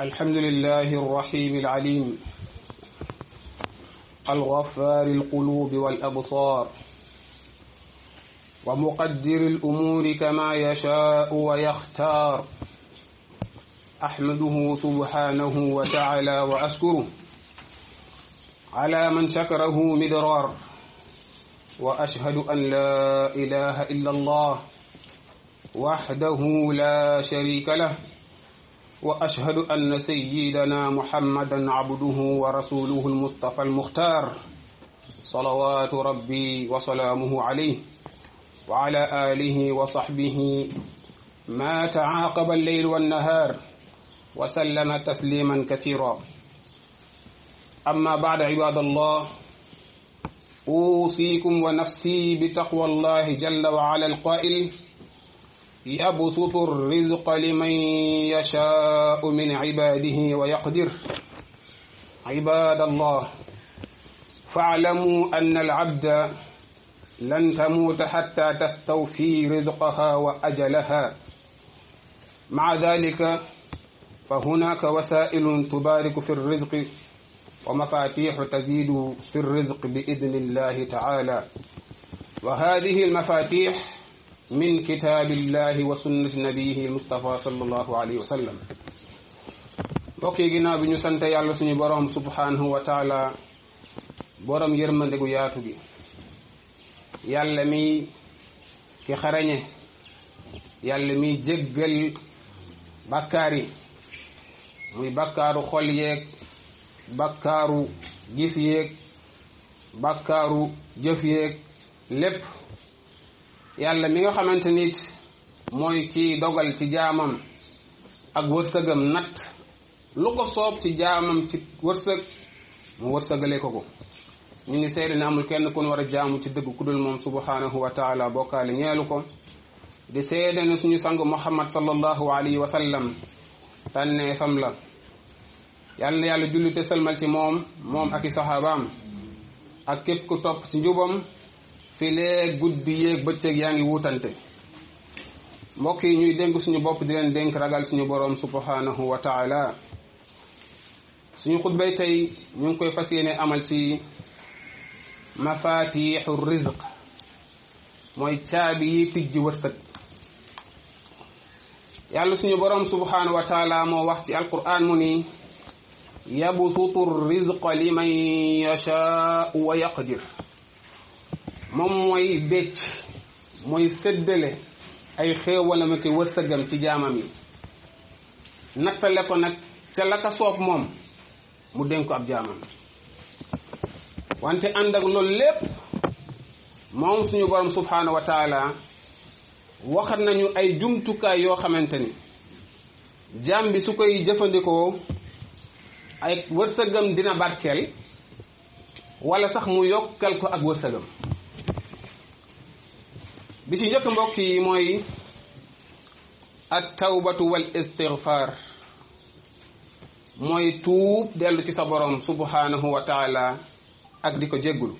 الحمد لله الرحيم العليم الغفار القلوب والأبصار ومقدر الأمور كما يشاء ويختار أحمده سبحانه وتعالى وأشكره على من شكره مدرار وأشهد أن لا إله إلا الله وحده لا شريك له وأشهد أن سيدنا محمدا عبده ورسوله المصطفى المختار صلوات ربي وسلامه عليه وعلى آله وصحبه ما تعاقب الليل والنهار وسلم تسليما كثيرا أما بعد عباد الله أوصيكم ونفسي بتقوى الله جل وعلا القائل يبسط الرزق لمن يشاء من عباده ويقدر عباد الله فاعلموا أن العبد لن تموت حتى تستوفي رزقها وأجلها مع ذلك فهناك وسائل تبارك في الرزق ومفاتيح تزيد في الرزق بإذن الله تعالى وهذه المفاتيح من كتاب الله وسنة نبيه المصطفى صلى الله عليه وسلم bokki ginnaaw bi ñu sante yàlla suñu borom subhanahu wa taala borom yërmande gu yaatu gi yàlla mi ki xarañe yàlla mi jéggal bàkkaar yi muy bàkkaaru xol yeeg bàkkaaru gis yeeg bàkkaaru jëf yeeg lépp yàlla mi nga xamante nit mooy kii dogal ci jaamam ak wërsëgam natt lu ko soob ci jaamam ci wërsëg mu wërsëgale ko ko ñu ngi seede ne amul kenn kun war a jaamu ci dëgg ku dul moom subhanahu wa taala bokkaale ñeelu ko di seede ne suñu sang muhammad sallallahu alayhi wa sallam tànnee fam la yàlla na yàlla julli te sëlmal ci moom moom ak i saxaabaam ak képp ku topp ci njubam filee guddi yéeg bëccëg yaa ngi wuutante mbokk yi ñuy dénk suñu bopp di leen dénk ragal suñu boroom subhanahu wa taala suñu xutbay tey ñu ngi koy fas yéene amal ci mafatixu rizq mooy caabi yi tijji wërsëg yàlla suñu boroom subhanahu wa taala moo wax ci alquran mu ni yabsutu rizqa liman yashaau wa yaqdir moom mooy bécc mooy séddale ay xéewalam ak wërsëgam ci jaamam yi nattale ko nag ca la ka soob moom mu dénk ko ab jaamam wante ànd ak loolu lépp moom suñu borom subhanahu wa taala waxat nañu ay jumtukaay yoo xamante ni jaam bi su koy jëfandikoo ay wërsëgam dina barkeel wala sax mu yokkal ko ak wërsëgam bi ci njëkk mbokk yi mooy at tawbatu wal istigfaar mooy tuub dellu ci sa borom subhanahu wa taala ak di ko jéggul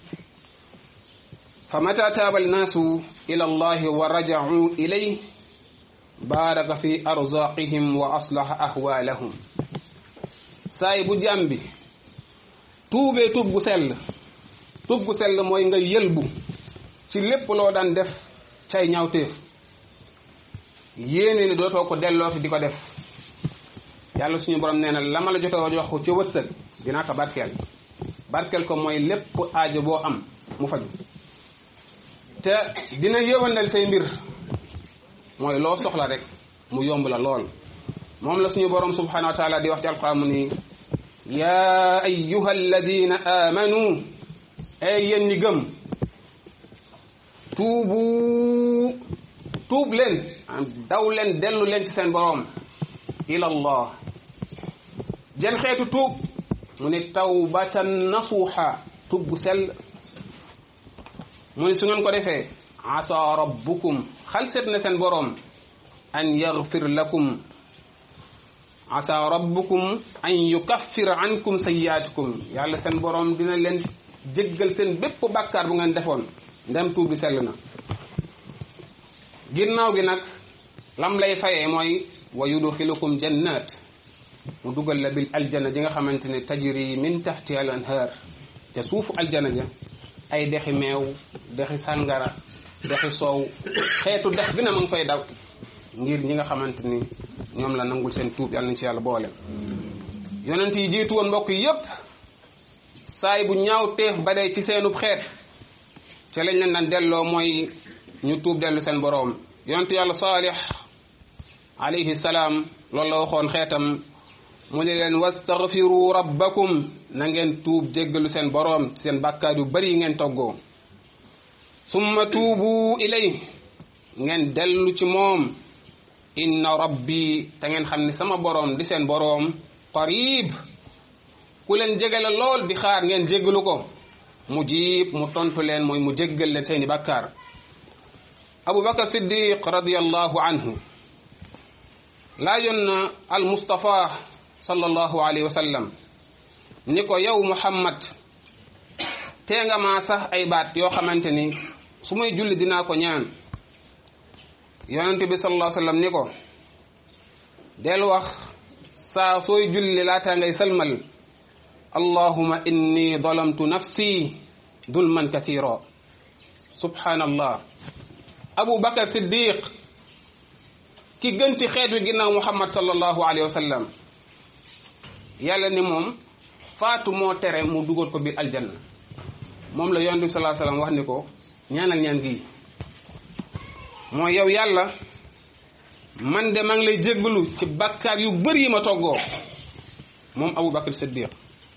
fa mata taaba annaasu ila allahi wa rajacuu ilay baaraka fi arzaqihim wa aslaha ahwaalahum saay bu jàmm bi tuubee tuub gu sell tuub gu sell mooy nga yëlbu ci lépp loo daan def cay ñaawteef yéene ni dootoo ko dellooti di ko def yàlla suñu borom nee na la ma la jotoo wax ko ci wërsëg dinaa ko barkeel barkeel ko mooy lépp aajo boo am mu faju te dina yëwandal say mbir mooy loo soxla rek mu yomb la lool moom la suñu borom subhanahu wa taala di wax ci alquran mu ni yaa ayyuha alladina amanu ay yéen ñi gëm tuubu tuub leen daw leen dellu leen ci seen boroom ilallah jën xeetu tuub mu ne tawbatan nasuuxa tuub bu sell mu ne su ngeen ko defee asa rabbukum xal seet na seen boroom an yaghfir lakum asa rabbukum an yukaffir ankum sayyaatikum yàlla seen boroom dina leen jéggal seen bépp bàkkaar bu ngeen defoon ndem tuub bi sell na ginnaaw gi nag lam lay fayee mooy wa yudxilukum jannat mu dugal la bil aljana ji nga xamante ne tajri min taxti al anhar ca suufu aljana ja ay dexi meew dexi sàngara dexi soow xeetu dex bi na ma ngi fay daw ngir ñi nga xamante ni ñoom la nangul seen tuub yàlla nañ ci yàlla boole yonent yi jiitu woon mbokk yi yépp saay bu ñaaw teef ba day ci seenub xeet ca lañ leen daan delloo mooy ñu tuub dellu seen boroom yonent yàlla saalix alayhi salaam loolu la waxoon xeetam mu ne leen wastaghfiru rabbakum na ngeen tuub jéggalu seen boroom seen bàkkaar yu bari yi ngeen toggoo summa tuubu ilay ngeen dellu ci moom inna rabbi te ngeen xam ne sama boroom di seen boroom qarib ku leen jege la lool di xaar ngeen jéggalu ko mu jiib mu tontu leen mooy mu jéggal leen seeni bàkkaar abu bakar siddiq radiallahu anhu laajoon na al mustafa sallallahu alayhi wa sallam ni ko yow muhammad tee nga maa sax ay baat yoo xamante ni su may julli dinaa ko ñaan yonente bi sallallahu alayhi wa sallam ni ko del wax saa sooy julli laataa ngay salmal allahuma inni zalamtu nafsi dulman katira subhanallah abu bakar siddiq ki gën ci xeet wi ginnaaw muhammad sallallahu alayhi wa sallam yàlla ni moom faatu moo tere mu dugal ko biir aljanna moom la yonent bi sallallahu alayhi wa sallam wax ni ko ñaanal ñaan gi mooy yow yàlla man de maa ngi lay jéggalu ci bakkaar yu bëri yi ma toggoo moom abu bakar siddiq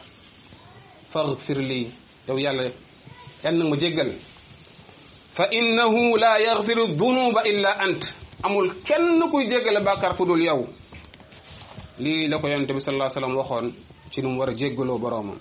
faghfir lii yow yàlla yan nag ma jéggal fa innahu la yaghfiru dunuba illa ant amul kenn kuy jéggale bàkkaar ku dul yow lii la ko yonente bi sallallahu alayhi wasallam waxoon ci nu mu war a jéggaloo boroomam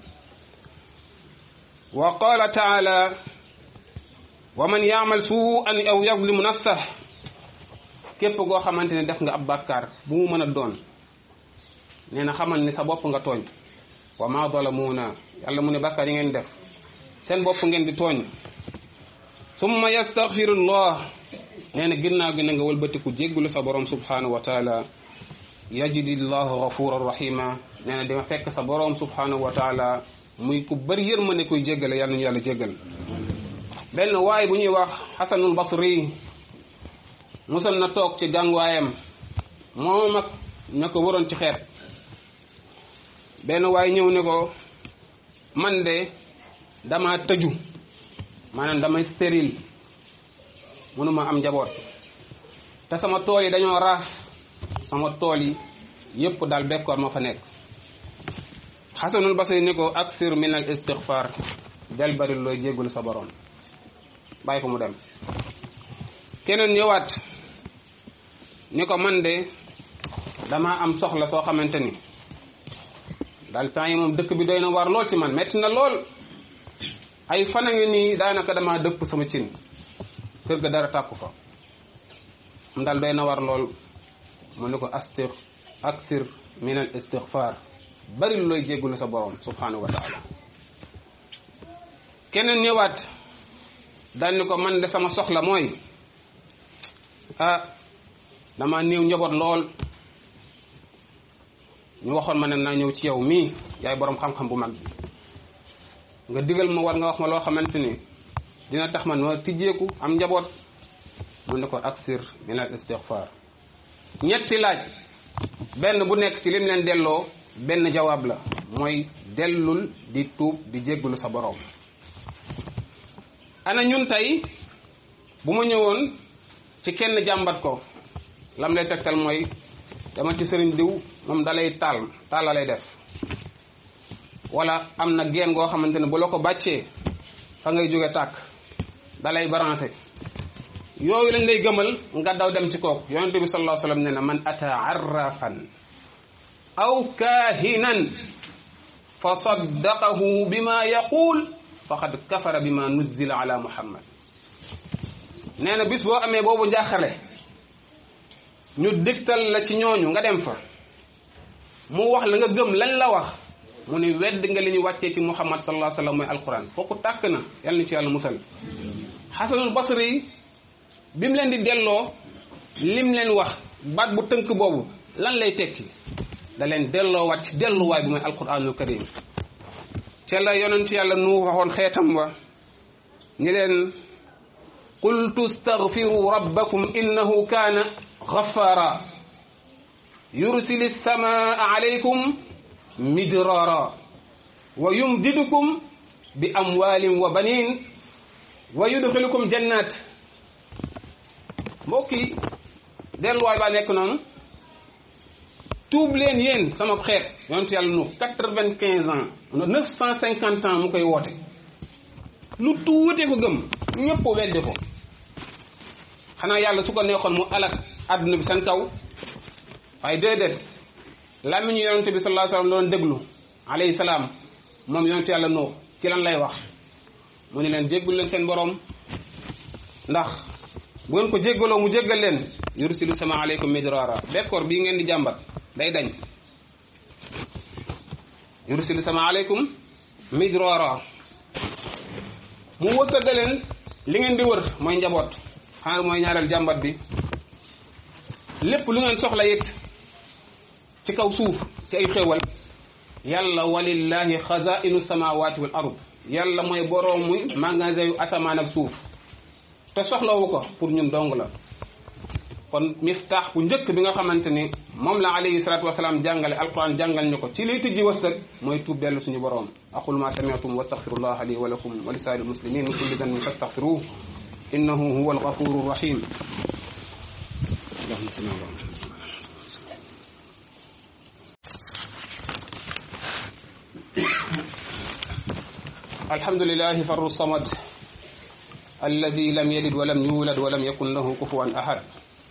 wa qala taala wa man yaamal suu'an aw yazlimu nafsah képp koo xamante ne def nga ab bàkkaar bu mu mën a doon nee na xamal ni sa bopp nga tooñ wa ma zalamuuna yàlla mu ne bàkkaar yi ngeen def seen bopp ngeen di tooñ summa yastaghfirullah nee na ginnaaw gi na nga wëlbatiku jéggulu sa borom subhanahu wa taala yajidillahu ghafuran rahima nee na dima fekk sa borom subhanahu wa taala muy ku bëri yërmande kuy jéggale yàlla nañu yàlla jéggal benn waay bu ñuy wax xasanul basri musal na toog ci gànguwaayam moom ak ña ko waroon ci xeet benn waay ñëw ne ko man de dama tëju maanaam damay stérile mënuma am njaboot te sama tool yi dañoo raas sama tool yi yépp daal bekkoor ma fa nekk xasanul basri ni ko aksir min al istighfar del bari looy jéggul sa borom bàyyi ko mu dem keneen ñëwaat ni ko man de dama am soxla soo xamante ni daal temps yi moom dëkk bi doy na war lool ci man metti na lool ay fan a ngi nii daanaka dama dëpp sama cin kër ga dara tàkku fa mu daal doy na war lool mu ne ko astir aksir min al istighfar bari lu looy jéggulu sa borom subhanahu wa taala keneen ñëwaat daal ni ko man de sama soxla mooy ah dama néew njaboot lool ñu waxoon ma ne naa ñëw ci yow mii yaay borom xam-xam bu mag bi nga digal ma war nga wax ma loo xamante ni dina tax man ma tijjeeku am njaboot mu ne ko aksir min al istighfar ñetti laaj benn bu nekk ci lim leen delloo benn jawaab la mooy dellul di tuub di jéggulu sa borom ana ñun tey bu ma ñëwoon ci kenn jàmbat ko lam lay tegtal mooy dama ci sëriñ diw moom dalay taal taal la lay def wala am na geen goo xamante ne bu la ko bàccee fa ngay jóge tàkk dalay branché yooyu lañ lay gëmal nga daw dem ci kooku yonente bi sallallahu alayhi wasallam ne na man ata arrafan aw kaahinan fa saddaqahu bima yaqul faqad kafara bima nuzzila ala muhammad nee na bis boo amee boobu njaaxale ñu digtal la ci ñooñu nga dem fa mu wax la nga gëm lañ la wax mu ne wedd nga li ñu wàccee ci muhammad sallallahu alayhi wasallam mooy alquran fooku tàkk na yàlla na ci yàlla musal xasanul basri bi mu leen di delloo lim leen wax baat bu tënk boobu lan lay tekki da leen delloowaat ci delluwaay bi mooy alquranul karim ca la yonent yàlla nu waxoon xeetam wa ñi leen qultu staghfiru rabbakum innahu kaana ghaffara yursili samaa alaykum midrara wa yumdidukum bi amwalin wa banin wa yudxilukum jannat mbokk yi delluwaay baa nekk noonu tuub leen yéen sama xeet yonent yàlla nu quatre-vingt-quinze ans neuf cent cinquante ans mu koy woote lu tuute ko gëm ñëpp weddi ko xanaa yàlla su ko neexoon mu alak àdduna bi seen kaw waaye déedéet làmmiñu yonent bi sallallahu alayhi wasallam doon déglu alayhi salaam moom yonent yàlla nu ci lan lay wax mu ne leen jéggul leen seen borom ndax bu ngeen ko jéggaloo mu jéggal leen yursilu sama aleykum midrara bekkoor bii ngeen di jàmbat day dañ yursilu sama aleykum midrara mu wërsëgal leen li ngeen di wër mooy njaboot xanaa mooy ñaareel jàmbat bi lépp lu ngeen soxla it ci kaw suuf ci ay xéewal yàlla walillahi xazainu samawati wal ard yàlla mooy boroom muy magasin yu asamaan ak suuf te soxlawu ko pour ñun dong la kon miftaax bu njëkk bi nga xamante ni moom la alayhi salatu wasalaam jàngale alquran jàngal ñu ko ci liy tijji wërsëg mooy tuub dellu suñu boroom aqul ma sami'tum wa astaghfirullah li wa lakum wa li saa'iril muslimin min kulli dhanbin fastaghfiruhu innahu huwal ghafurur rahim الحمد لله فر الصمد الذي لم يلد ولم يولد ولم يكن له كفوا أحد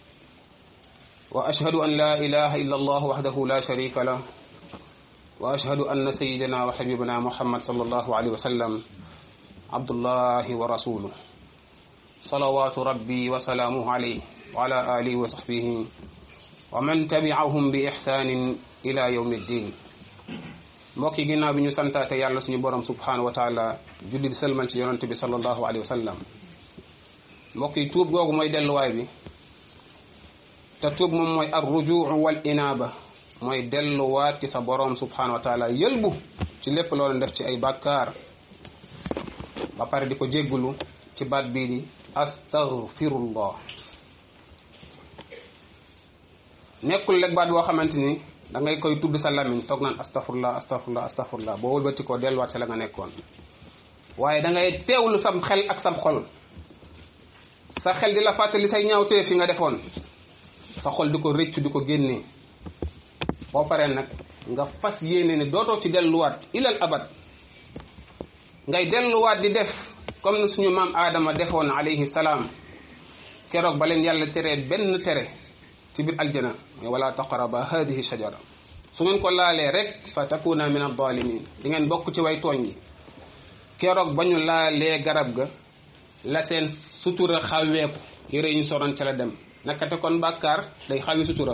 وأشهد أن لا إله إلا الله وحده لا شريك له وأشهد أن سيدنا وحبيبنا محمد صلى الله عليه وسلم عبد الله ورسوله صلوات ربي وسلامه عليه وعلى آله وصحبه ومن تبعهم بإحسان إلى يوم الدين mbokk yi ginnaaw bi ñu santaate yàlla suñu borom subhanahu wa taala julli di sëlmal ci yonante bi sallallahu alayhi wa sallam mbokk yi tuub googu mooy delluwaay bi te tuub moom mooy ar rujuu wal inaaba mooy delluwaat ci sa borom subhanahu wa taala yëlbu ci lépp loolu def ci ay bàkkaar ba pare di ko jéggulu ci baat bii di astaghfirullah nekkul rek baat boo xamante ni da ngay koy tudd sa lamiñ toog naan astafurlah astafurlah astafurlah boo wëlbati ko delluwaat sa la nga nekkoon waaye da ngay teewlu sam xel ak sam xol sa xel di la fàttali say ñaawtee fi nga defoon sa xol di ko rëccu di ko génnee boo paree nag nga fas yéene ne dootoo ci delluwaat ilal abad ngay delluwaat di def comme suñu maam aadama defoon alayhi salaam keroog ba leen yàlla teree benn tere ci biir aljana wala taqaraba hadihi shajara su ngeen ko laalee rek fa takuna min adalimin di ngeen bokk ci way tooñ yi keroog ba ñu laalee garab ga la seen sutura xaweeku yëre yi ñu soroon ca la dem nakate kon bàkkaar day xawi sutura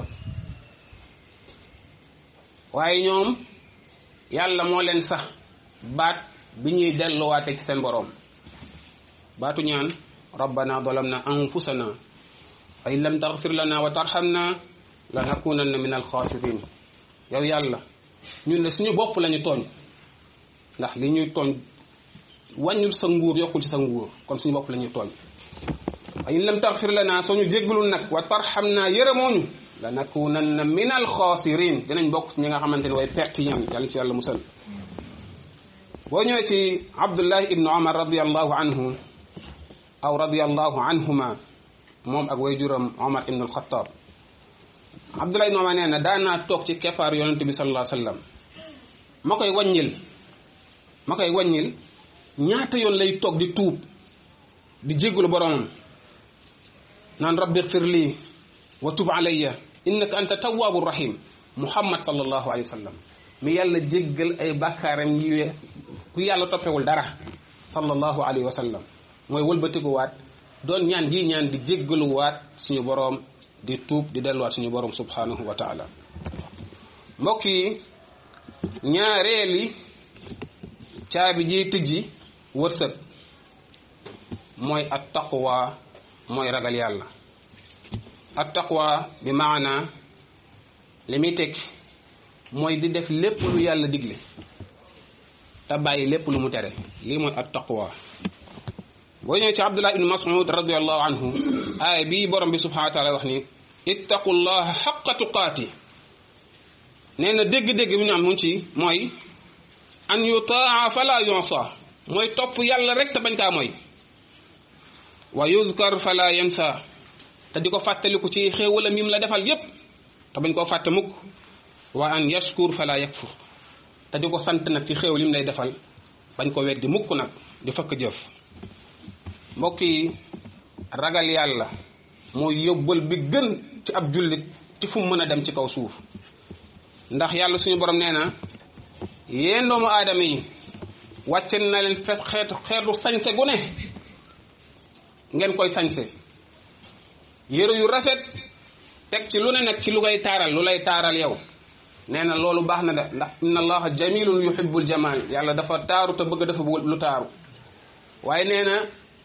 waaye ñoom yàlla moo leen sax baat bi ñuy delluwaate ci seen boroom baatu ñaan rabbana zalamna anfusana fa in lam taghfir lana wa tarhamna lanakunanna min alxaasirin yow yàlla ñun ne suñu bopp lañu tooñ ndax li ñuy tooñ wàññul sa nguur yokkul ci sa nguur kon suñu bopp la ñuy tooñ fa in lam taghfir lana soo ñu jéggalul nag wa tarhamna yërëmooñu lanakunanna min alxaasirin dinañ bokk ñi nga xamante ne way perte ñaan yàlla ci yàlla musal boo ñëwee ci abdullah ibnu omar radiallahu anhu aw radiallahu anhuma moom ak way juram omar ibnu alxataab abdullah ibnu omar nee na daanaa toog ci keppaar yonente bi sallallahu alayhi wasallam ma koy wàññil ma koy wàññil ñaata yoon lay toog di tuub di jéggalu boromam naan rabbi xfir lii wa tub alayya innaka anta tawwabu rahim muhammad sallallahu alayhi wa sallam mi yàlla jéggal ay bàkkaaram yi we ku yàlla toppewul dara sallallahu alayhi wa sallam mooy wëlbatikuwaat doon ñaan gi ñaan di jéggaluwaat suñu boroom di tuub di delluwaat suñu boroom subhanahu wa taala mbokk yi ñaareeli caabi ji tijji wërsëg mooy at taqwa mooy ragal yàlla at taqwa bi maana li muy tekki mooy di def lépp lu yàlla digle te bàyyi lépp lu mu tere lii mooy at taqwa boo ñëwee ci abdullah ibn mas'ud radiallahu anhu aaya bii borom bi subhanahu wa taala wax ni ittaqullaha xaqa tuqaati nee na dégg-dégg bi ñu am mu ci mooy an yutaa fala yonsa mooy topp yàlla rek te bañ kaa mooy wa yuzkar fala yansa te di ko fàttaliku ci xéewalam yim la defal yépp te bañ koo fàtte mukk wa an yashkur fala yakfur te di ko sant nag ci xéewal yim lay defal bañ ko weddi mukk nag di fëkk jëf mbokk yi ragal yàlla mooy yóbbal bi gën ci ab jullit ci fu mu mën a dem ci kaw suuf ndax yàlla suñu borom nee na yéen doomu aadama yi wàcce na leen fes xeetu xeetu sañse gu ne ngeen koy sañse yëre yu rafet teg ci lu ne nag ci lu koy taaral lu lay taaral yow nee na loolu baax na de ndax inna allaha jamilun yuhibbul jamal yàlla dafa taaru te bëgg dafa lu taaru waaye nee na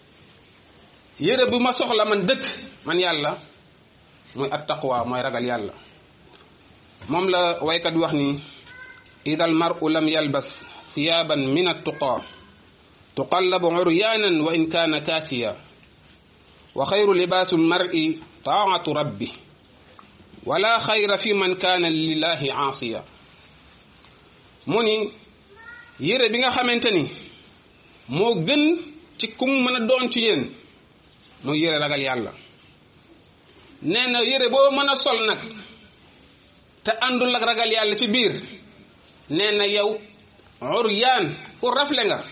yére bi ma soxla man dëkk man yàlla mooy at taqwa mooy ragal yàlla moom la waykat wax ni ida al maru lam yalbas thiyaban min attuqa tuqallabu uryaanan wa in kaana kaasiya wa xayru libaasu lmari taatu rabbi wala xayra fi man kaana lillahi aasiya mu ni yére bi nga xamante ni moo gën ci kum mën a doon ci yéen mooy yére ragal yàlla nee na yére boo mën a sol nag te àndul ak ragal yàlla ci biir nee na yow uryaan ku rafle nga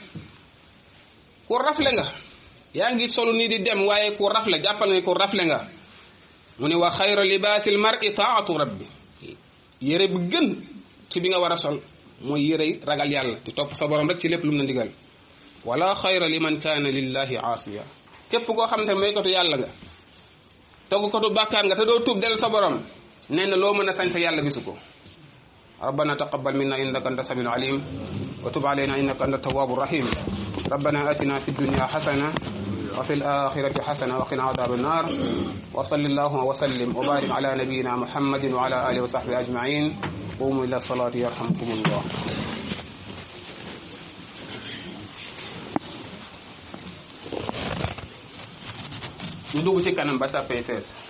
ku rafle nga yaa ngi solu nii di dem waaye ku rafle jàppal nga ku rafle nga mu ne wa xayra libaasil mar'i taatu rabbi yére bu gën ci bi nga war a sol mooy yére ragal yàlla di topp sa borom rek ci lépp lu mu na ndigal wala xayra liman kaana lillahi aasiya képp koo xam te may kotu yàlla nga togg kotu bàkkaar nga te doo tuub del sa borom nee na loo mën a sañ sa yàlla gisu ko ربنا تقبل منا انك انت السميع العليم وتب علينا انك انت التواب الرحيم ربنا اتنا في الدنيا حسنه وفي الاخره حسنه وقنا عذاب النار وصل اللهم وسلم وبارك على نبينا محمد وعلى اله وصحبه اجمعين قوموا الى الصلاه يرحمكم الله ñu dugg ci kanam ba sàppee fees